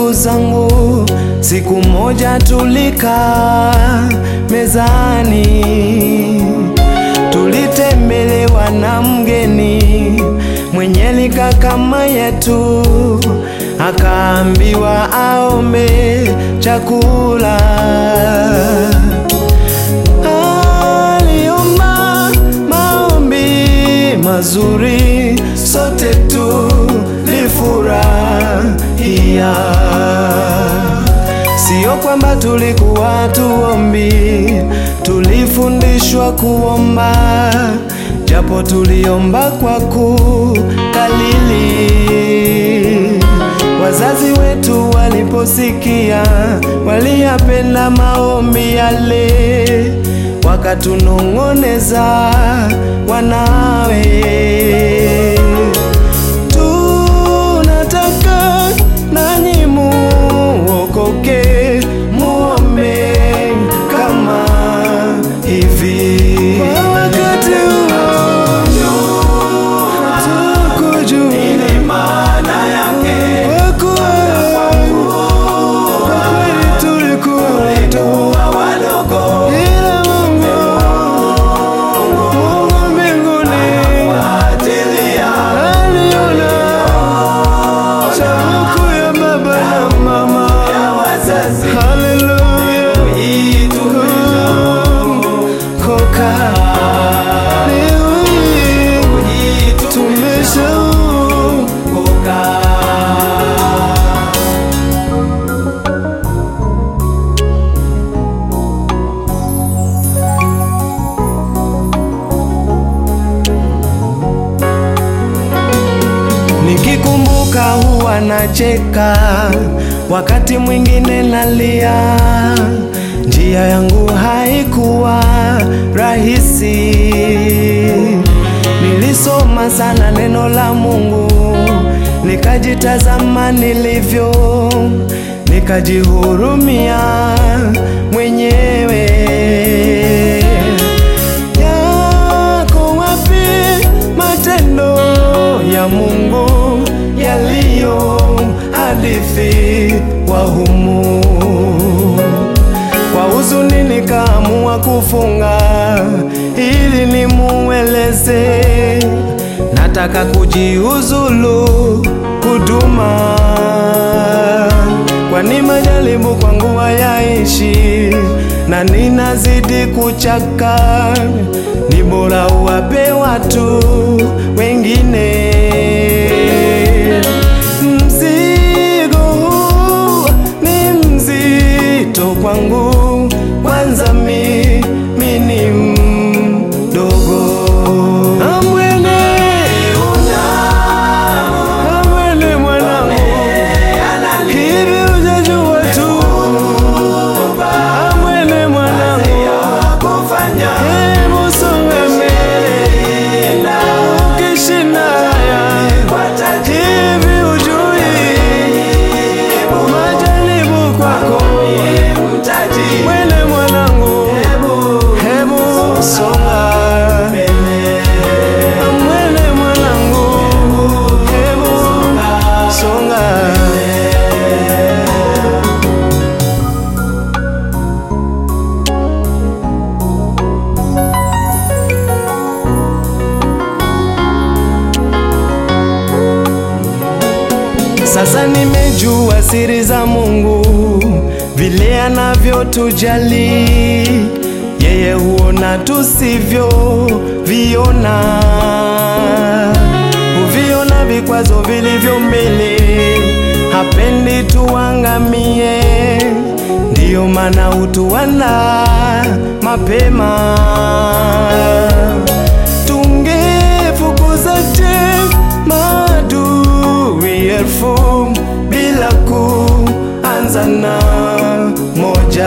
ndugu zangu, siku moja tulikaa mezani, tulitembelewa na mgeni mwenye lika kama yetu, akaambiwa aombe chakula. Aliomba maombi mazuri, sote tulifurahia. Sio kwamba tulikuwa tuombi, tulifundishwa kuomba, japo tuliomba kwa kukalili. Wazazi wetu waliposikia, waliyapenda maombi yale, wakatunong'oneza wanawe tunataka nanyi muokoke, muombe kama hivi. Kwa wakati huo hatukujua kwa kuwa kwa kweli tulikuwa wadogo, ila Mungu Mungu mbinguni aliona shauku ya baba na mama. Haleluya. Koka leo hii tumeshaokoka. Nikikumbuka huwa nacheka, wakati mwingine nalia. Njia yangu haikuwa rahisi, nilisoma sana neno la Mungu, nikajitazama nilivyo, nikajihurumia mwenyewe. Yako wapi matendo ya Mungu yaliyo hadithi wa humu? Kwa huzuni nikaamua kufunga ili nimueleze, nataka kujiuzulu huduma, kwani majaribu kwangu hayaishi na ninazidi kuchaka, ni bora uwape watu wengine. Mzigo huu ni mzito kwangu, kwanza mimi ni mdogo. Amwene, amwene mwanangu, hivi hujajua tu? Amwene mwanangu, hebu songa mbele, ukishinda haya hivi hujui majaribu kwako mwene mwanangu, hebu songa mwene mwanangu, hebu songa Sasa nimejua siri za Mungu, vile anavyotujali yeye, huona tusivyo viona, huviona vikwazo vilivyo mbele, hapendi tuangamie, ndiyo maana hutuanda mapema. Tungefukuza je maadui elfu bila kuanza na moja.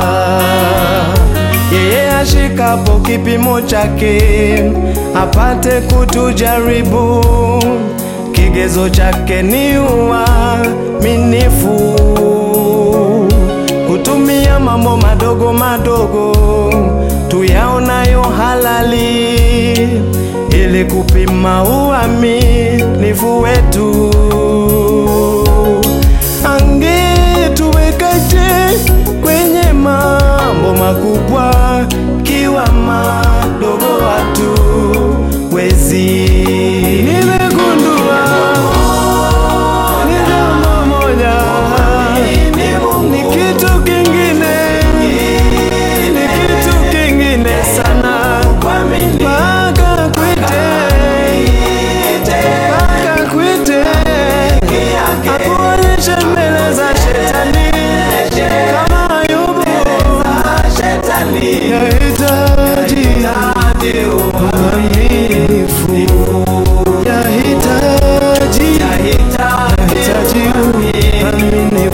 Yeye ashikapo kipimo chake apate kutujaribu, kigezo chake ni uaminifu. Kutumia mambo madogo madogo tuyaonayo halali ili kupima uaminifu wetu. Ange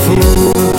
mtakatifu